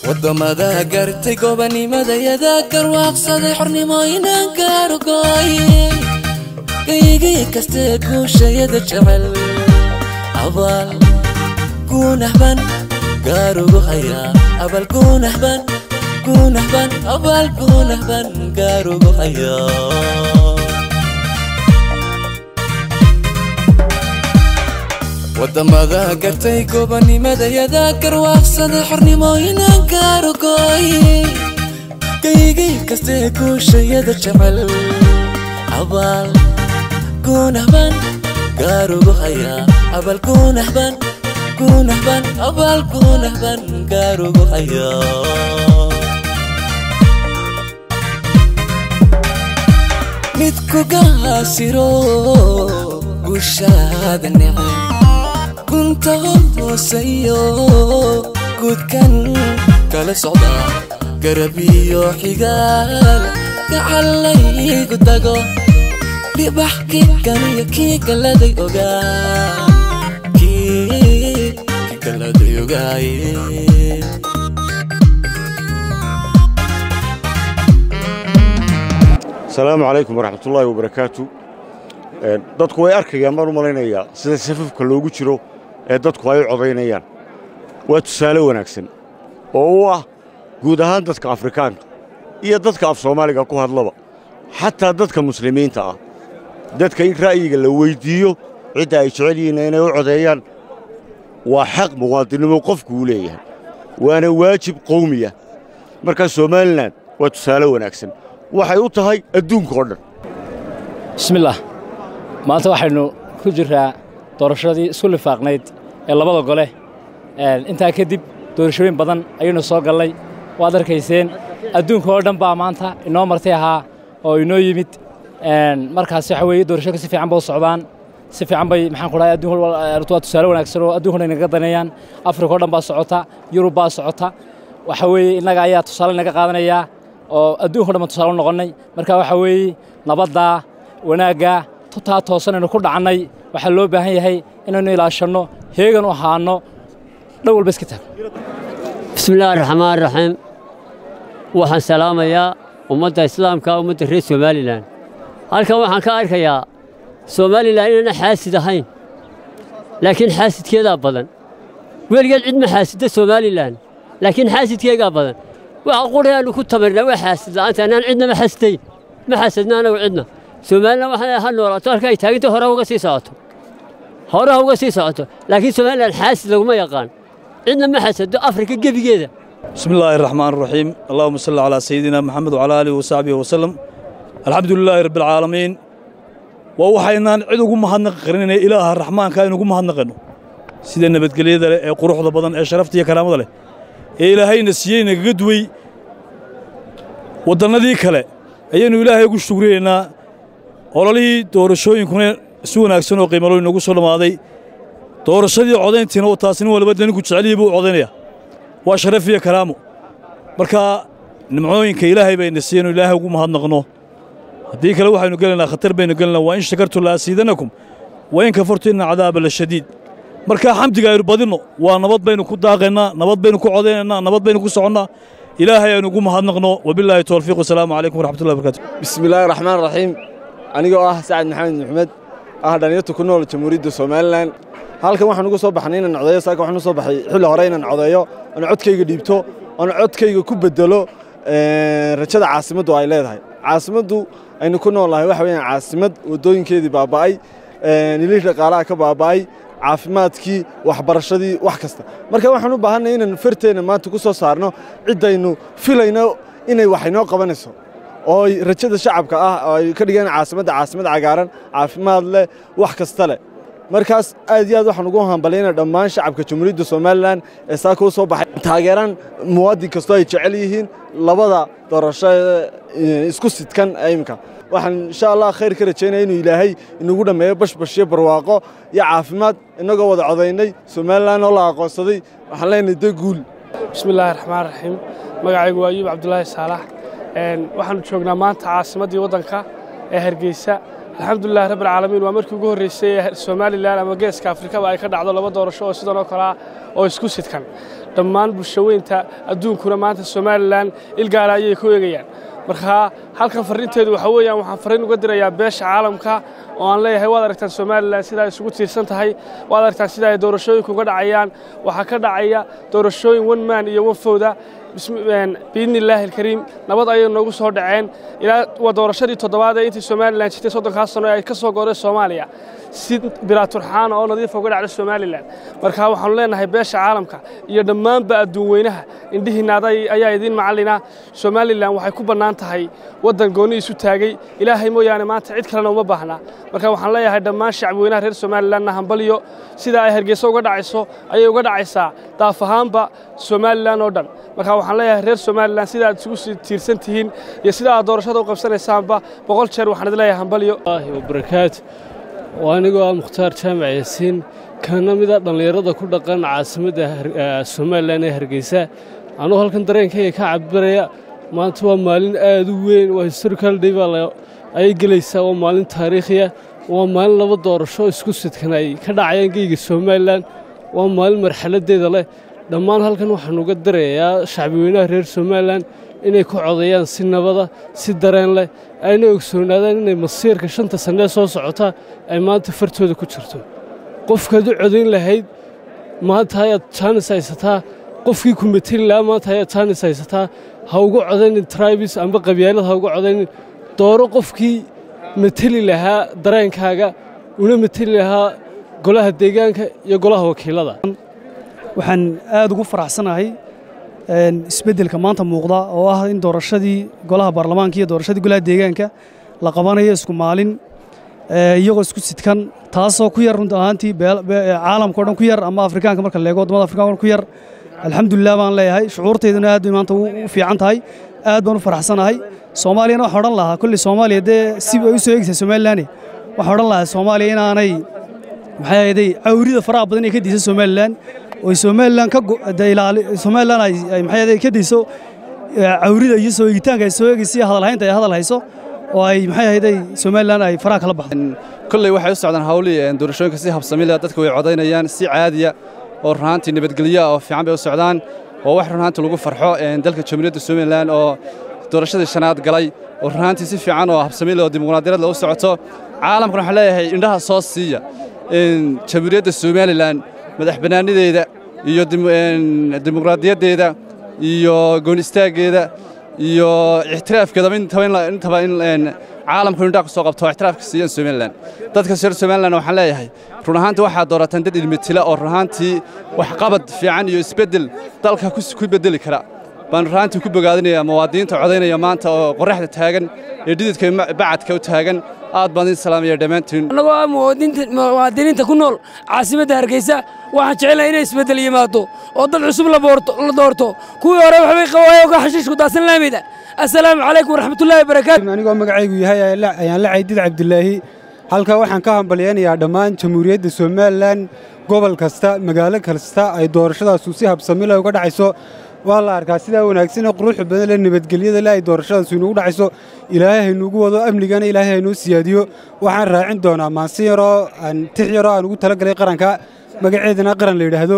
waddamada gartay gobanimadayada garwaaqsaday xornimooyinan gaarugooye gaygii kastee guushayada jecel abaal guunahban gaarugu hayaa abal guunahban guunahban abaal guunahban gaarugu hayaa waddamada gartay gobanimadayada garwaaqsaday xornimooyinan gaarugooye gaygii kastee guushayada jecel abaal guunahban gaarugu hayaa abal guunahban guunahban abaal guunahban gaarugu hayaa midku gaasiro gushaada necay gunta hooseeyo guudkan kala socda garabiyo xigaal gacalaygu dago dhibax kikan iyo kii galaday ogaa kii galaday ogaaye asalaamu calaykum waraxmatullaahi wabarakaatu dadku way arkayaan baan u malaynayaa sida safafka loogu jiro ee dadku ay u codaynayaan waa tusaale wanaagsan oo u ah guud ahaan dadka afrikaanka iyo dadka af soomaaliga ku hadlaba xataa dadka muslimiinta ah dadka in ra'yiga la weyddiiyo cidda ay jecel yihiin inay u codeeyaan waa xaq muwaadinnimo qofku uu leeyahay waana waajib qowmiya markaa somalilan waa tusaale wanaagsan waxay u tahay adduunka oo dhan bismillaah maanta waxaynu ku jirraa doorashadii isku lifaaqnayd ee labada gole intaa kadib doorashooyin badan ayaynu soo gallay waad arkayseen adduunka oo dhan baa maanta inoo martay ahaa oo inoo yimid markaas waxa weeye doorashooyinka si fiican ba u socdaan si fiican bay maxaan ku dhahay adduunka waa tusaale wanaagsan oo adduunka inaga daneeyaan afrika oo dhan baa socota yurub baa socota waxa weeye innaga ayaa tusaale inaga qaadanayaa oo adduunka o dhan baan tusaale u noqonnay marka waxa weeye nabaddaa wanaaggaa tutaa toosanaynu ku dhacnay waxaa loo baahan yahay inaynu ilaashanno heegan u ahaanno dhan walba iska taag bismillaahi raxmaan raxiim waxaan salaamayaa ummadda islaamka ummadda reer somalilan halkan waxaan ka arkayaa somalilan inayna xaasid ahayn laakiin xaasidkeedaa badan weligeed cid ma xaasidda somalilan laakiin xaasidkeegaa badan waxa qurayaannu ku tamarnaa waa xaasid la'aanta annaan cidna ma xasdayn ma xasadna anagu cidna somalilan waxaan ha noolaato halka ay taaganta hore uga sii socoto hore uga sii socoto laakiin somalilan xaasid laguma yaqaan cidna ma xasado afrika gebigeeda بسم الله الرحمن الرحيم اللهم صل على سيدنا محمد وعلى آله وصحبه وسلم الحمد لله رب العالمين ووحينا عيد ugu mahadnaq qarinayna ilaaha raxmaanka inuu ugu mahadnaqano sida nabadgelyada leh ee quruxda badan ee sharafta iyo karaamada leh ee ilaahayna siiyey nagaga duway wadannadii kale ayaynu ilaahay ugu shukriyeynaa ololihii doorashooyinkuna si wanaagsan oo qiimalo inoogu soo dhammaaday doorashadii codayntiina oo taas nin walba daninku jecelyihi buu codaynaya waa sharaf iyo karaamo marka nimcooyinka ilaahay bayna siiyeen oo ilaahay ugu mahadnaqno haddii kale waxaynu gelaynaa khatar baynu gelaynaa waa in shakartu la asiidanakum wa in kafartu inna cadaaba la shadiid markaa xamdiga aynu badinno waa nabad baynu ku daaqaynaa nabad baynu ku codaynaynaa nabad baynu ku soconnaa ilaahay aynu ugu mahadnaqno wabilaahi towfiiq wasalaamu calaykum waraxmatullahi wabarakatu bismillaahi raxmaan raxiim anigoo ah sacad maxamed maxmed ah dhalinyarta ku nool jamhuuriyadda somalilan halkan waxaan ugu soo baxnay inaan codeeyo saaka waxaan u soo baxay xilli hore inaan codeeyo oon codkayga dhiibto oon codkayga ku bedelo rajada caasimaddu ay leedahay caasimaddu aynu ku noolnahay waxa weeyaan caasimad waddooyinkeedii baaba'ay nilihii dhaqaalaha ka baaba'ay caafimaadkii waxbarashadii wax kasta marka waxaan u baahannay inaan farteenna maanta ku soo saarno ciddaynu filayno inay wax inoo qabanayso oo rajada shacabka ah oo ay ka dhigeen caasimadda caasimad cagaaran caafimaad leh wax kasta leh markaas aad iyo aad waxaan ugu hambalyayna dhammaan shacabka jamhuuriyadda somalilan ee saaka u soo baxay taageeraan muwaadin kastoo ay jecel yihiin labada doorasho isku sidkan imika waxaan insha allah khayr ka rajaynaya inuu ilaahay inagu dhammeeyo bashbashyo barwaaqo iyo caafimaad innagoo wada codaynay somalilan oo la aqoonsaday waxaan leenahay de guul bismillaahi raxmaan raxiim magacaygu waa ayuub cabdulaahi saalax waxaannu joognaa maanta caasimaddii waddanka ee hargeysa alxamdulilah rabbi alcaalamiin waa markii ugu horreysay ee somalilan ama geeska afrikaba ay ka dhacdo laba doorasho oo sidan oo kale ah oo isku sidkan dhammaan bulshaweynta adduunkuna maanta somalilan ilgaala ayay ku eegayaan marka halkan farriinteedu waxaa weeyaan waxaan farriin uga dirayaa beesha caalamka oo aan leeyahay waad aragtaan somalilan sida ay isugu tiirsan tahay waad aragtaan sida ay doorashooyinku uga dhacayaan waxaa ka dhacaya doorashooyin one man iyo one fowda biidni illaahi alkariim nabad ayay noogu soo dhaceen ilaa waa doorashadii toddobaad ee intii somalilan jirtay soddonkaas sano ee ay ka soo gooreen soomaaliya si bilaaturxaana oo nadiifa uga dhacda somalilan marka waxaanu leenahay beesha caalamka iyo dhammaanba adduun weynaha indhihiinna ayaa idiin macallina somalilan waxay ku bannaan tahay waddan goonni isu taagay ilaahay mooyaane maanta cid kalena uma baahna marka waxaan leeyahay dhammaan shacbi weynaha reer somalilanna hambalyo sida ay hargeysa uga dhacayso ayay uga dhacaysaa daaf ahaanba somalilan oo dhan marka waxaan leeyahay reer somalilan sida aad isugu tiirsan tihiin iyo sida aad doorashada u qabsanaysaanba boqol jeer waxaan idin leeyahay hambalyo wabarakaatu waa anigoo ah mukhtaar jaamac yaasiin kana mida dhallinyarada ku dhaqan caasimadda somalilan ee hargeysa anuu halkan dareenkayga ka cabiraya maanta waa maalin aad u weyn waa historical day baa ayay gelaysaa waa maalin taariikhiya waa maalin laba doorasho isku sidkan ay ka dhacayaan geyga somalilan waa maalin marxaladdeeda leh dhammaan halkan waxaan uga dirayaa shacbiweynaha reer somalilan inay ku codeeyaan si nabada si dareen leh ayna ogsoonaadaan inay masiirka shanta sannee soo socota ay maanta fartooda ku jirto qofkaad u codayn lahayd maanta ayaad jaanis haysataa qofkii ku mateli lahaa maanta ayaad jaanis haysataa ha ugu codaynin tribis amba qabyaalad ha ugu codaynin dooro qofkii mateli lahaa dareenkaaga una mateli lahaa golaha deegaanka iyo golaha wakiilada waxaan aad ugu faraxsanahay isbeddelka maanta muuqda oo ah in doorashadii golaha baarlamaanka iyo doorashadii golaha deegaanka la qabanayo isku maalin iyagoo isku sidkan taasoo ku yar runta ahaantii caalamka o dhan ku yar ama afrikaanka marka leego waddamada afrikaanka ku yar alxamdulilah baan leeyahay shucuurtayduna aad bay maanta u fiican tahay aad baan u faraxsanahay soomaaliyana waxaa odhan lahaa kolley soomaaliya dee si ay u soo eegaysaa somalilan waxaa odhan lahaa soomaaliya inaanay maxay ahayday cawrida faraha badan ee ka diisa somalilan oo somalilan ka somalilan ay maxay ahayday ka diiso cawrida iyo soo eegitaanka ay soo eegaysa iyo hadalhaynta ay hadal hayso oo ay maxay ahayday somalilan ay faraha kala baxdo kolley waxay u socdaan hawlii doorashooyinka si habsami leh dadku way codaynayaan si caadiya oo runaantii nabadgelyo oo fiican bay u socdaan oo wax runaantii lagu farxo dalka jamhuuriyadda somalilan oo doorashadii shanaad galay oo runaantii si fiican oo habsami leh oo dimuqraadiyad u socoto caalamkuna waxaan leeyahay indhaha soo siiya jamhuuriyadda somalilan madax bannaanideeda iyo dimuqraadiyaddeeda iyo goon istaaggeeda iyo ixtiraafkeedaba intaba in caalamku indhaha ku soo qabto oo ixtiraafka siiyaan somalilan dadka reer somalilan waxaan leeyahay run ahaantii waxaad doorataan dad ilmitila oo run ahaantii waxqabad fiican iyo isbeddel dalka ku beddeli kara baan run ahaantii ku bogaadinayaa muwaadiniinta codaynaya maanta oo qorraxda taagan ee dhididka bacadka u taagan aad baan idin salaamaya dhammaantiin annagoo ah muwaadiniinta ku nool caasimadda hargeysa waxaan jecelahay inay isbeddel yimaado oo dad cusub la doorto kuwii hore waxbay qawaayeen ka xashiishku daasan laamida assalaamu calaykum waraxmatullaahi wabarakaatu anigoo magacaygu yahay ayaan la caydid cabdilaahi halkaa waxaan ka hambalyaynayaa dhammaan jamhuuriyadda somalilan gobol kasta magaalo kasta ay doorashadaasu si habsamila uga dhacayso waa la arkaa sidaa wanaagsanee quruxda badan le nabadgelyada le ay doorashadaasu inugu dhacayso ilaahay haynuugu wado amnigana ilaahay haynoo siyaadiyo waxaan raacin doonaa maansi yaroo tix yaroo aan ugu talagalay qaranka magaceedana qaran la yidhaahdo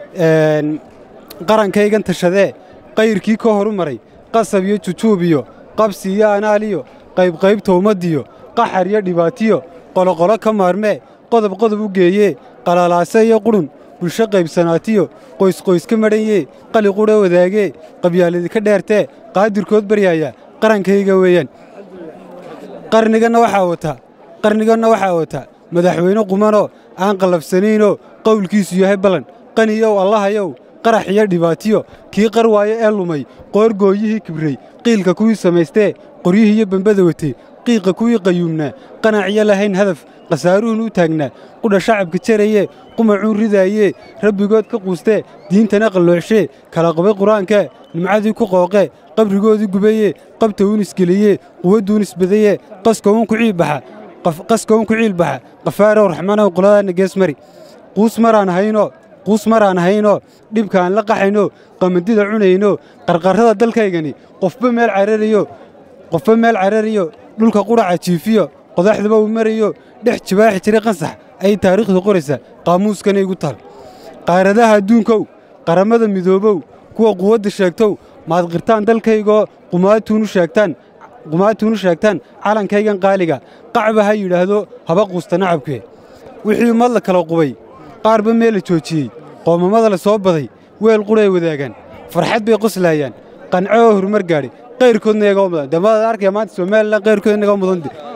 qarankaygan tashadee qayrkii ka horu maray qasab iyo jujuub iyo qabsi iyo anaal iyo qaybqaybta ummadiyo qaxar iyo dhibaatiyo qoloqolo ka maarmee qodob qodob u geeyee qalalaase iyo qudhun bulsho qaybsanaatiyo qoysqoys ka madhanyee qali qudha wadaagee qabyaaladi ka dheertee qaadirkood baryaaya qarankayga weeyaan qarniganna waxaa wataa qarniganna waxaa wataa madaxweyne qumanoo aan qallafsanaynoo qowlkiisu yahay ballan qaniyow allahayow qarax iyo dhibaatiyo kii qar waayo ee lumay qoorgooyihii kibrey qiilka kuwii samaystee qoryihii iyo bambada watay qiiqa kuwii qayuumnaa qanaciyo lahayn hadaf khasaaruhun u taagnaa qudha shacabka jarayee qumacuun ridaayee rabbigood ka quustee diintana qallooxshee kala qabay qur-aankee nimcadii ku qooqee qabrigoodii gubayee qabta uun isgeliyee quwadduun isbadayee qaskowun ku ciilbaxa qaskowun ku ciilbaxa qafaarow raxmanow qoladaanna gees mari quus maraan haynoo quus maraan haynoo dhibkaan la qaxayno qamandida cunayno qarqarrada dalkaygani qofba meel carariyo qofba meel carariyo dhulka qudhaca jiifiyo qodaxdaba uu marayo dhex jibaaxi jiray qansax ayay taariikhdu qoraysaa qaamuuskana igu taal qaaradaha adduunkow qarammada midoobow kuwa quwadda sheegtow maad qirtaan dalkaygoo qumaatuunu sheegtaan qumaatuunu sheegtaan calankaygan qaaliga qacba ha yidhaahdo haba quusta nacabkee wixii ummad la kala qubay qaarba meel la joojiyey qoomamada la soo baday weel qudhay wadaagaan farxad bay qoslaayaan qanco oo horumar gaadhay qayrkoodna iyagaa mudan dee maad arkaya maanta somalilan qayrkood inagaa mudan